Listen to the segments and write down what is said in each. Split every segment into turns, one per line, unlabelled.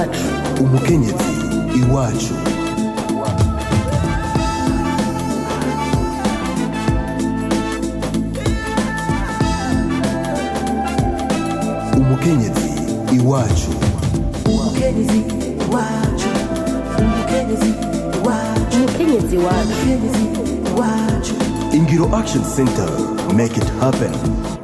umukenyezi iwacu umukenyezi iwacu
umukenyezi wacu umukenyezi wacu
umukenyezi wacu
umukenyezi wacu
ingiro action center make it happen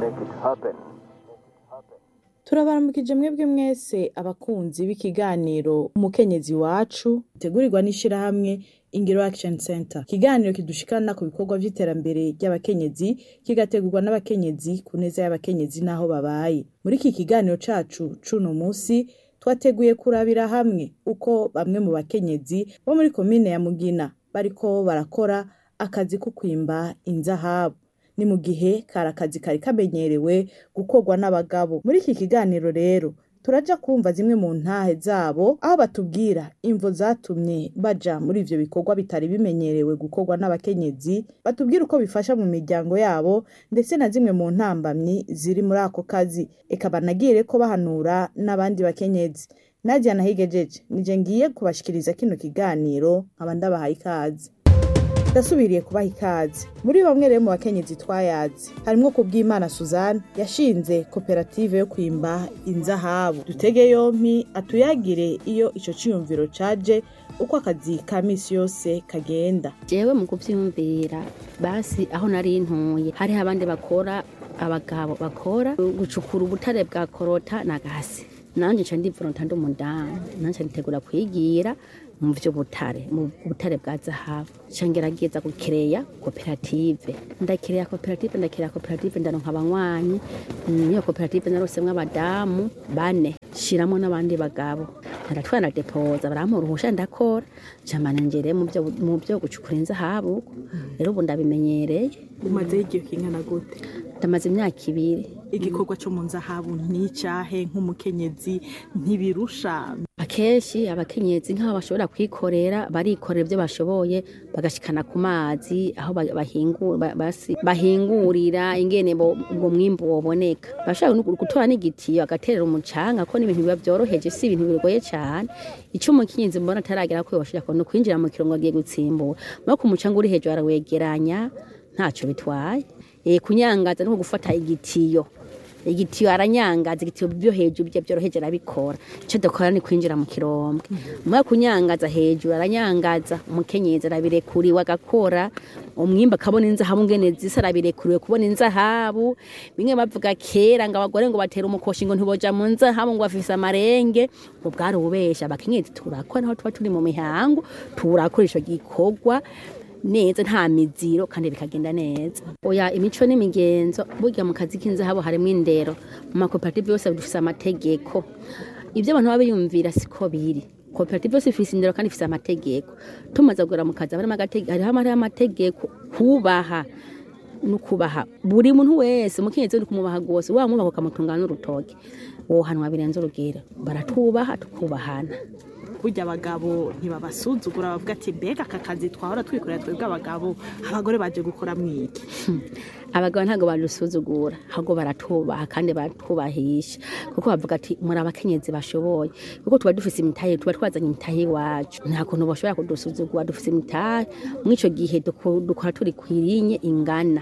turabaramukije mwebwe mwese abakunzi b'ikiganiro umukenyezi wacu gitegurirwa n'ishirahamwe ingiro action center ikiganiro kidushikana ku bikorwa vy'iterambere ry'abakenyezi kigategurwa n'abakenyezi ku neza y'abakenyezi n'aho babaye muri iki kiganiro cacu c'uno musi twateguye kurabira hamwe uko bamwe mu bakenyezi bo muri komine ya mugina bariko barakora akazi ko kwimba inzahabu ni mu gihe kari akazi kari kamenyerewe gukorwa n'abagabo muri iki kiganiro rero turaja kumva zimwe mu ntahe zabo aho batubwira imvo zatumye baja muri ivyo bikorwa bitari bimenyerewe gukorwa n'abakenyezi batubwira uko bifasha mu miryango yabo ndetse na zimwe mu ntambamyi ziri muri ako kazi eka banagire ko bahanura n'abandi bakenyezi nadia nahigejeje nije ngiye kubashikiriza kino kiganiro nkaba ndabahaye ikaze ndasubiriye kubaha ikaze muri bamwe rero mu bakenyezi twayazi harimwo kubw'imana suzanne yashinze koperative yo kwimba inzahabu dutege yompi atuyagire iyo ico ciyumviro caje uko akazi ka misi yose kagenda
jewe mu kuvyiyumvira basi aho nari ntuye hariho abandi bakora abagabo bakora gucukura ubutare bwa korota na gasi nanje nca ndivolonta ndi umudamu nanje nitegura kwigira mu vy'ubutare mu butare bwa zahabu nca ngerageza gukereya koperative ndakereya koperative ndakereya koperative ndaronka abanywanyi Mm, iyo koperative narosemwo abadamu bane shiramwo n'abandi bagabo ndaratwara depoza barampa uruhusha ndakora camana njere mu vyo mu vyo gucukura inzahabu rero ubu ndabimenyereye
umazeho igihe kingana gute
ndamaze imyaka ibiri
igikorwa co mu nzahabu n'icahe nk'umukenyezi ntibirusha
akenshi abakenyezi nk'aho bashobora kwikorera barikorera ibyo bashoboye bagashikana ku mazi aho ba- bahingu- ba- basi- bahingurira ingene bo- ubwo mwimbu woboneka bashobora no gutora n'igitiyo agaterera umucanga ko n'ibintu biba byoroheje si ibintu bigoye cyane ico umukenyezi mbona ataragera ko yoshira no kwinjira mu kirongo agiye gutsimbura no ku mucanga uri hejuru arawegeranya ntaco bitwaye e, kunyangaza no gufata igitiyo igitiyo aranyangaza igitiyo byo hejuru bye byoroheje arabikora icyo dukora ni kwinjira mu kirombwe mwe kunyangaza hejuru aranyangaza umukenyezi arabirekuriwe agakora umwimba akabona inzahabu ngene zisa arabirekuriwe kubona inzahabu bimwe bavuga kera ngo abagore ngo batera umukoshi ngo ntiboja mu nzahabu ngo bafise amarenge ngo bwari ububesha abakenyezi turakora naho tuba turi mu mihango turakora ico gikorwa neza nta miziro kandi bikagenda neza oya imico n'imigenzo burya mu kazi k'inzahabu harimo indero mu makoperative yose dufise amategeko ibyo abantu baba biyumvira siko biri koperative yose ifise indero kandi ifise amategeko tumaze kugera mu kazi haba harimo agatege- hariho hariho amategeko kubaha nukubaha buri muntu wese umukenyezi uri kumubaha rwose wamwubaha ukamutungana n'urutoke wohanwa birenze urugero baratubaha tukubahana
burya abagabo ntibabasuzugura bavuga ati mbega aka kazi twahora twikorera twebwe abagabo abagore baje gukora mwiki
abagabo ntabwo badusuzugura ahubwo baratubaha kandi baratubahisha kuko bavuga ati muri abakenyezi bashoboye kuko tuba dufise imitahe tuba twazanye imitahe iwacu nta kuntu bashobora kudusuzugura dufise imitahe muri ico gihe duko- dukora turi kwirinye ingana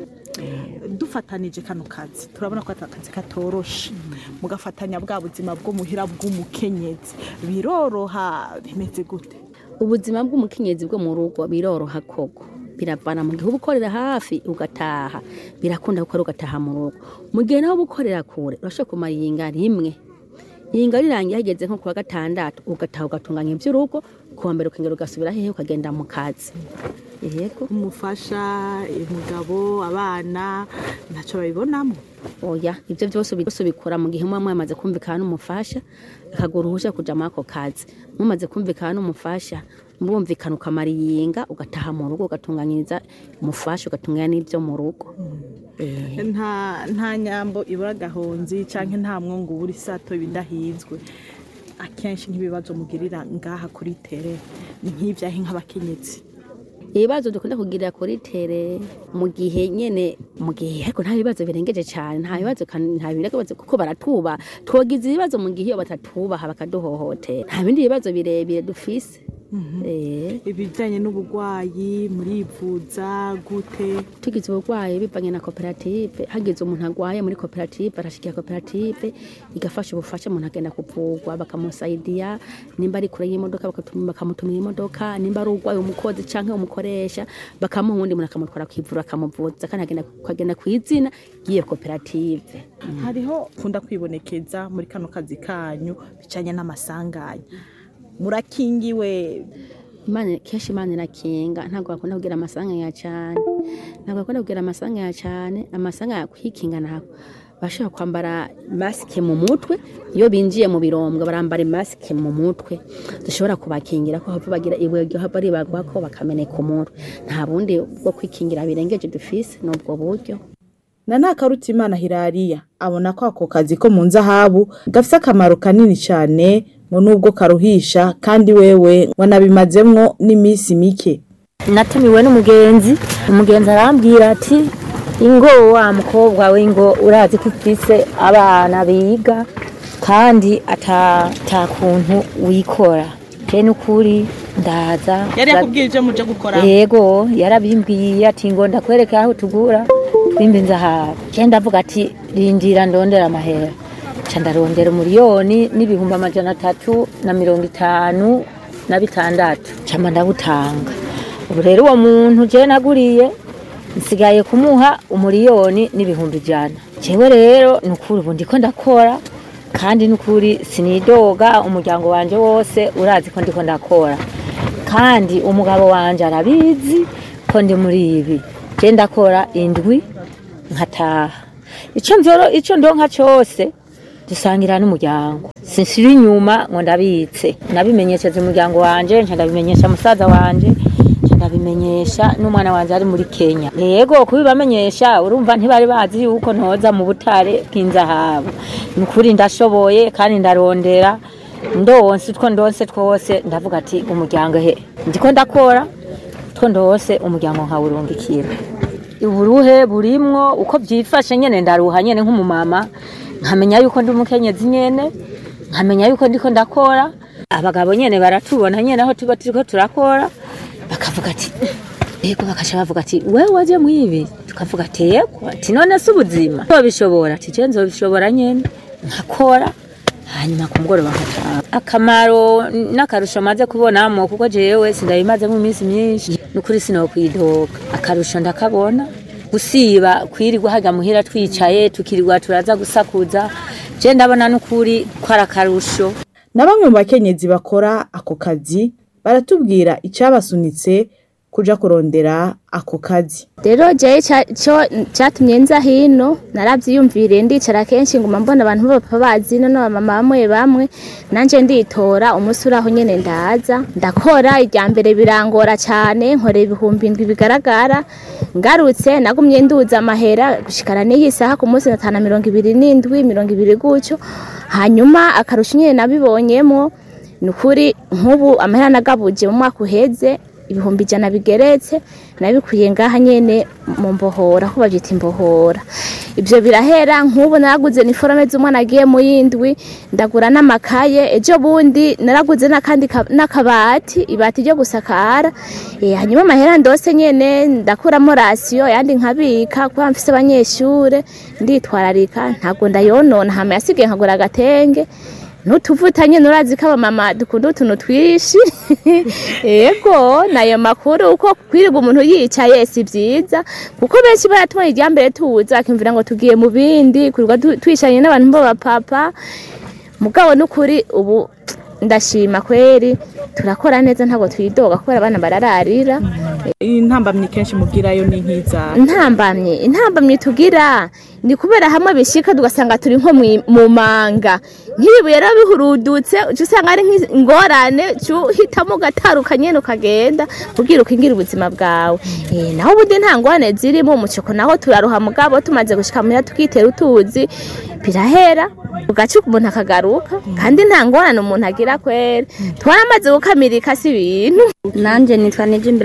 dufatanije kano kazi turabona ko aka kazi katoroshe mugafatanya bwa buzima bwo muhira bw'umukenyezi biroroha bimeze gute
ubuzima bw'umukenyezi bwo mu rugo biroroha koko biravana mu gihe uba ukorera hafi ugataha birakunda gukora ugataha mu rugo mu gihe nawe uba ukorera kure urashobora kumara iyinga rimwe iyinga rirangiye hageze nko kuwa gatandatu ugataha ugatunganya iby'urugo kuwa mbere ukongera ugasubira hehe ukagenda mu kazi yego
umufasha umugabo abana ntacyo babibonamo
oya ibyo byose ubi- byose ubikora mu gihe muba mwamaze kumvikana n'umufasha akagura uruhushya kuja muri ako kazi mumaze kumvikana n'umufasha murumvikana ukamara iyinga ugataha mu rugo ugatunganyiriza umufasha ugatunganya n'ibyo mu rugo Eh.
nta nta nyambo ibura agahonzi cyangwa nta mwungu ubura isato bidahinzwe akenshi nk'ibibazo mugirira ngaha kuri tere ni nk'ibyahe nk'abakenyezi
ibibazo dukunda kugira kuri tere mu gihe nyene mu gihe ariko nta bibazo birengeje cyane nta bibazo kan- nta bibazo kuko baratuba twogize ibibazo mu gihe iyo batatubaha bakaduhohotera nta bindi bibazo birebire dufise eh
ibijyanye n'uburwayi murivuza gute
tugize uburwayi bivanye na koperative hagize umuntu arwaye muri koperative arashikira koperative igafasha ubufasha umuntu agenda kuvurwa bakamusaidiya nimba ari kure y'imodoka bakatuma- bakamutumira imodoka nimba ari urwaye umukozi canke umukoresha bakamuha uwundi muntu akamutwara kwivura akamuvuza kandi agenda akagenda ku izina ry'iyo koperative
hariho kunda kwibonekeza muri kano kazi kanyu bijyanye n'amasanganya murakingiwe
imana kenshi imana irakinga ntabwo bakunda kugira amasanganya cyane ntabwo bakunda kugira amasanganya cyane amasanganya kwikinga ntabwo bashobora kwambara masike mu mutwe iyo binjiye mu birombwa barambara masike mu mutwe zishobora kubakingira ko hava bagira ibuye hava ribagwa ko bakameneka umutwe nta bundi bwo kwikingira birengeje dufise ni ubwo buryo
na ntakarutimana hirariya abona ko ako kazi ko mu nzahabu gafise akamaro kanini cyane ngo nubwo karuhisha kandi wewe ngo nabimazemwo n'iminsi mike
natumiwe n'umugenzi umugenzi arambwira ati ingo wa mukobwa we ngo urazi ko ufise abana biga kandi ata ata kuntu wikora je n'ukuri ndaza
yari yakubwiye ibyo muje gukora
yego yarabimbwiye ati ngo ndakwereka aho tugura twimba inzahabu je ndavuga ati rindira ndondera amahera ca ndarondera umuriyoni n'ibihumbi amajana atatu na mirongo itanu na bitandatu cama ndabutanga ubu rero uwo muntu je naguriye nsigaye kumuha umuriyoni n'ibihumbi ijana jewe rero nukuri ubu ndiko ndakora kandi nukuri sinidoga umuryango wanje wose urazi ko ndiko ndakora kandi umugabo wanje arabizi ko ndi muri ibi je ndakora indwi nkataha ico mvyoro ico ndonka cose dusangira n'umuryango sinsira inyuma ngo ndabitse nabimenyesheje umuryango wanje nca ndabimenyesha musaza wanje nca ndabimenyesha n'umwana wanje ari muri Kenya yego kubibamenyesha urumva ntibari bazi yuko ntoza mu butare bw'inzahabu ni ukuri ndashoboye kandi ndarondera ndonse utwo ndonse twose ndavuga ati umuryango he ndiko ndakora utwo ndose umuryango nkawurungikira uburuhe burimwo uko byifashe nyene ndaruha nyene nk'umumama nkamenya yuko ndi umukenyezi nyene nkamenya yuko ndiko ndakora abagabo nyene baratubona nyene aho tuba turiko turakora bakavuga ati yego bakasha bavuga ati wewe waje mwibi tukavuga ati yego ati none se ubuzima tobishobora ati je nzobishobora nyene nkakora hanyuma ku mugoroba nkataha akamaro n'akarusho maze kubonamo kuko jewe sindabimaze mu minsi myinshi nukuri sinokwidoga akarusho ndakabona gusiba kwirirwa hajya muhira twicaye tukirirwa turaza gusakuza je ndabona nukuri ko ari akarusho
na bamwe mu bakenyezi bakora ako kazi baratubwira icyabasunitse kuja kurondera ako kazi
rero jewe ca- co cyatumye nza hino naravyiyumviriye ndicara kenshi nguma mbona abantu b'abapapa bazino n'abamama bamwe bamwe nanje nditora umunsi uraho nyene ndaza ndakora irya mbere birangora cane nkorera ibihumbi indwi bigaragara ngarutse nagumye nduza amahera gushikana n'iyi saha ku munsi natana mirongo ibiri n'indwi mirongo ibiri gutyo hanyuma akarusho nyene nabibonyemwo ni ukuri nk'ubu amahera nagabuje mu mwaka uheze ibihumbi ijana bigeretse nabikuye ngaha nyene mu mbohora ko bavyita imbohora ivyo birahera nk'ubu naraguze niforome z'umwana agiye mu yindwi ndagura n'amakaye ejo bundi naraguze n'akandi ka- n'akabati ibati ryo gusakara Eh, hanyuma amahera ndose nyene ndakuramo rasiyo yandi nkabika kuba mfise abanyeshure nditwararika ntabwo ndayonona hama yasigaye nkagura agatenge nutuvuta nyene urazi ko abamama dukunda utuntu twishi ego nayo makuru uko kwirirwa umuntu yicaye si vyiza kuko benshi baratubona irya mbere tuza bakimvira ngo tugiye mu bindi kwirirwa tu- twicanye n'abantu b'abapapa mugabo n'ukuri ubu ndashima kweri turakora neza ntabwo twidoga kubera abana barararira
intambamyi kenshi mubwirayo ni nk'iza
intambamye intambamye tugira ni kubera hamwe bishika tugasanga turi nko mwi- mu manga nk'ibibuye rero bihurudutse uca usanga ari nk'ingorane uca uhitamo ugataruka nyene ukagenda kugira ukingira ubuzima bwawe Eh, naho ubundi nta ngorane zirimo umuceko naho turaruha mugabo tumaze gushika muhira tukitera utuzi birahera ugaca umuntu akagaruka kandi nta ngorane umuntu agira kwera twaramaze gukamirika si ibintu
nanje nitwa nije imbere pascal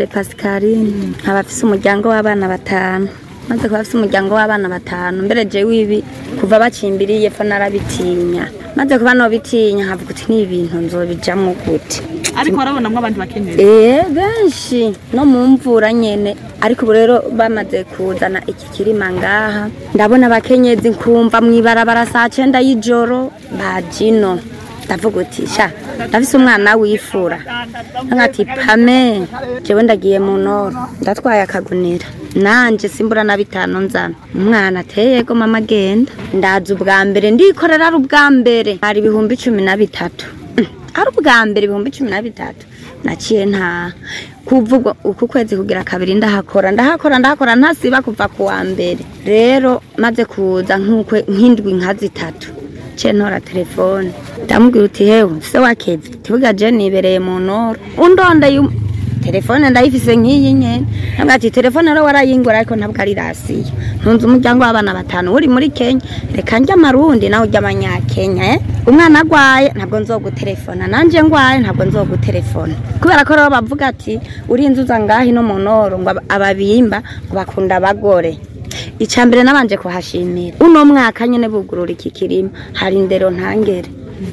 Chantaline nkaba afise umuryango w'abana batanu maze kuba afise umuryango w'abana batanu mbere jewe ibi kuva bacimbiriye fo narabitinya maze kuba nobitinya nkavuga uti ni ibintu nzobijamwo gute
ariko warabonamwo abandi bakenyezi
Eh benshi no mu mvura nyene ariko ubu rero bamaze kuzana iki kirima ngaha ndabona abakenyezi nkumva mwibarabara saa cenda y'ijoro bajino ndavuga uti sha ndafise umwana wifura nkati pame jewe ndagiye mu noro ndatwaye akagunira nanje simbura na bitanu nzana umwana ateyego mama genda ndaza ubwa mbere ndikorera ari ubwa mbere hari ibihumbi cumi na bitatu ari ubwa mbere ibihumbi cumi na bitatu naciye nta kuvuga uku kwezi kugira kabiri ndahakora ndahakora ndahakora ntasiba kuva ku wa mbere rero maze kuza nk'ukwe nk'indwi nka zitatu ce ntora telefone ndamubwira uti hewe se wakevye tibuga je nibereye mu noro undondeye um- telefone ndayifise nk'iyi nyene nabwo ati telefone rero warayingura ariko ntabwo ari rasiyo ntunze umuryango w'abana batanu uri muri kenya reka njya amarundi nawe ujya abanyakenya eh? umwana agwaye ntabwo nzogutelefona nanje ngwaye ntabwo nzogutelefona kubera ko rero bavuga ati urinze uza ngahi no mu noro ngo aba- ababimba ngo bakunda abagore icya mbere nabanje kuhashimira uno mwaka nyine bugurura iki kirima hari indero ntangere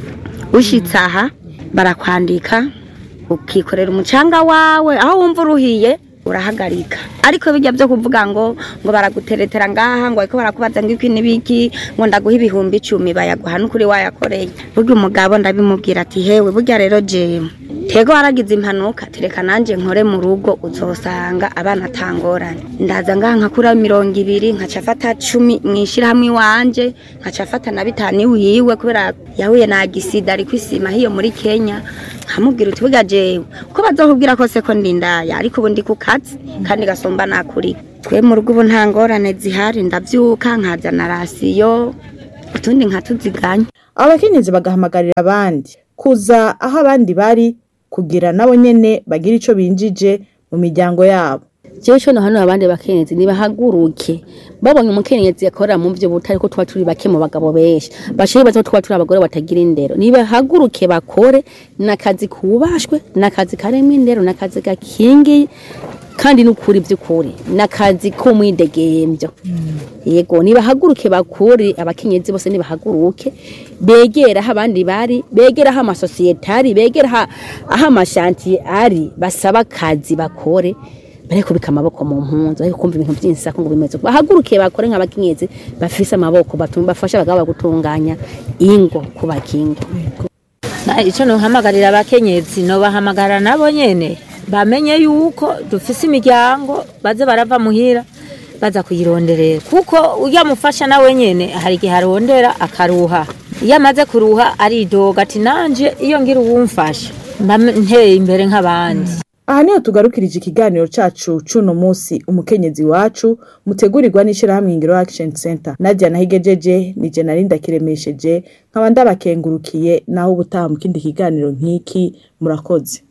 ushitse aha barakwandika ukikorera umucanga wawe aho wumva uruhiye urahagarika ariko bijya byo kuvuga ngo ngo baraguteretera ngaha ngo ariko barakubaza ngo iki n'ibiki ngo ndaguha ibihumbi icumi bayaguha n'ukuri wayakoreye burya umugabo ndabimubwira ati hewe burya rero jewe tego waragize impanuka tereka nanjye nkore mu rugo uzosanga abana atangorane ndaza ngaha nkakura mirongo ibiri nkaca afata cumi mu ishyirahamwe iwanje nkaca afata na bitanu iwiwe kubera yahuye na gisida ari kwisima hiyo muri kenya nkamubwira uti burya jewe ko bazokubwira kose ko ndindaya ariko ubu ndi ku kazi kandi gasomba nakuri twe mu rugo ubu nta ngorane zihari ndabyuka nkazana rasiyo utundi nkatuziganya
abo bakenyezi bagahamagarira abandi kuza aho abandi bari kugira nabo nyene bagira ico binjije mu miryango yabo
jewe co hano abandi bakenyezi nibahaguruke babonye umukenyezi yakorera mu vyo butari ko tuba turi bake mu bagabo benshi bashire bazo tuba turi abagore batagira indero nibahaguruke bakore nakazi kubashwe nakazi karemwe indero nakazi gakingiye kandi n'ukuri by'ukuri nakazi ko mwidegemvyo yego nibahaguruke bakure abakenyezi bose nibahaguruke begera aho abandi bari begera aho amasosiyete ari begera aho- aho amashantiye ari basaba akazi bakore bariko bika amaboko mu mpunzi ariko kumva ibintu byinshi ngo bimeze uko. bahaguruke bakore nk'abakenyezi bafise amaboko batuma bafasha abagabo gutunganya ingo kubaka ingo
Na ico nohamagarira abakenyezi nobahamagara nabo nyene bamenye yuko dufise imiryango baze barava muhira baza kuyironderera kuko urya mufasha nawe nyene hari igihe arondera akaruha iyo amaze kuruha aridoga ati nanje iyo ngira uwumfasha mba nteye imbere nk'abandi
aha niho tugarukirije ikiganiro cacu c'uno musi umukenyezi wacu mutegurirwa n'ishirahamwe ingiro action center nadia nahigejeje nije nari ndakiremesheje nkaba ndabakengurukiye naho ubutaha mu kindi kiganiro nk'iki murakoze